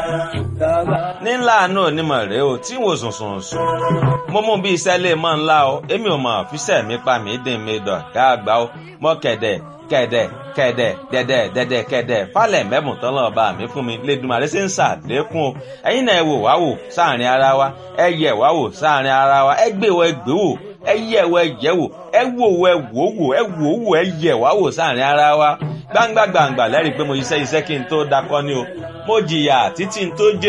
nílà àánú onímọ̀ rèé o tí wò sùn sùn sùn mo mú bí iṣẹ́ lè mọ́ ńlá o èmi ò mọ̀ fíṣẹ́ mi pa mí dín mi dọ̀ ká àgbà o mọ́ kẹ̀dẹ̀ kẹ̀dẹ̀ kẹ̀dẹ̀ dẹ̀dẹ̀ dẹ̀dẹ̀ kẹ̀dẹ̀ falẹ̀ mẹ́bùn tán lọ́ọ́ bá mi fún mi lẹ́dùnmarè ṣe ń ṣàlékún o ẹ̀yin náà ẹ wò wá wò sáàrin ara wa ẹ yẹ̀ wá wò sáàrin ara wa ẹ gbé wọ ẹ gbé wò ẹ yẹ̀ wọ ẹ yẹ̀ wò ẹ wò wọ ẹ wò wò ẹ wò wò ẹ yẹ̀ wá wò sáàrin ara wa gbangba gbangba lẹ́rìí pé mo iṣẹ́ iṣẹ́ kí n tó dakọ́ ni o mo jìyà títí n tó jẹ́